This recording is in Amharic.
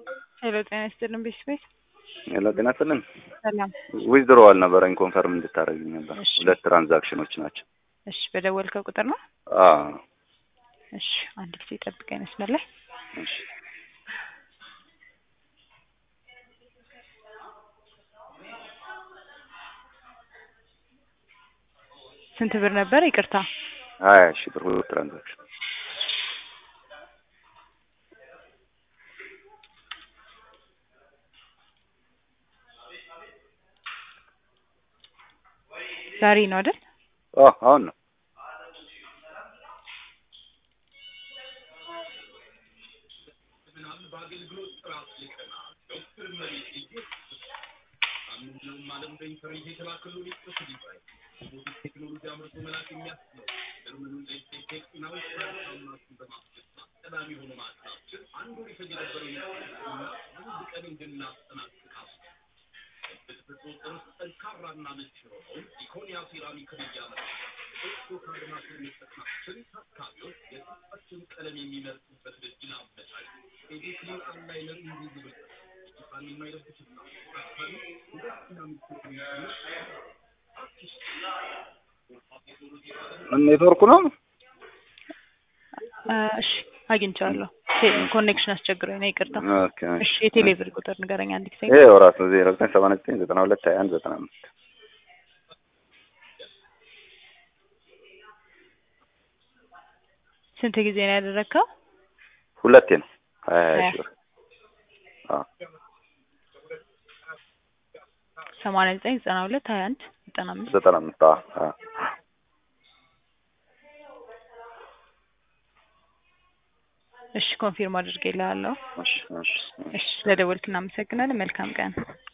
ሄሎ ጤና ይስጥልን ቤተሰቤት ሄሎ ጤና ይስጥልን። ሰላም። ዊዝድሮዋል ነበረኝ ኮንፈርም እንድታደርግኝ ነበር። እሺ። ሁለት ትራንዛክሽኖች ናቸው። እሺ በደወልከው ቁጥር ነው? አዎ እሺ አንድ ጊዜ ጠብቀኝ መስመር ላይ እሺ። ስንት ብር ነበር? ይቅርታ ሀያ ሺህ ብር ሁለት ትራንዛክሽን ዛሬ ነው አይደል? ኦ አሁን ነው። ኔትወርኩ ነው። አ፣ እሺ አግኝቼዋለሁ። ቴ- ኮኔክሽን አስቸግሮኝ ነው ይቅርታ። ኦኬ እሺ የቴሌ ብር ቁጥር ንገረኝ አንድ ጊዜ። ይሄ ራሱ ዜሮ ዘጠኝ ሰባ ዘጠኝ ዘጠና ሁለት ሀያ አንድ ዘጠና አምስት ስንት ጊዜ ነው ያደረግከው? ሁለቴ ነው ሀያ ሀያ ሀያ። ሺህ ብር አዎ ሰማንያ ዘጠኝ ዘጠና ሁለት ሀያ አንድ ዘጠና አምስት ዘጠና አምስት አዎ አዎ እሺ ኮንፊርም አድርጌልሃለሁ። እሺ እሺ እሺ ስለደወልክ እናመሰግናለን። መልካም ቀን።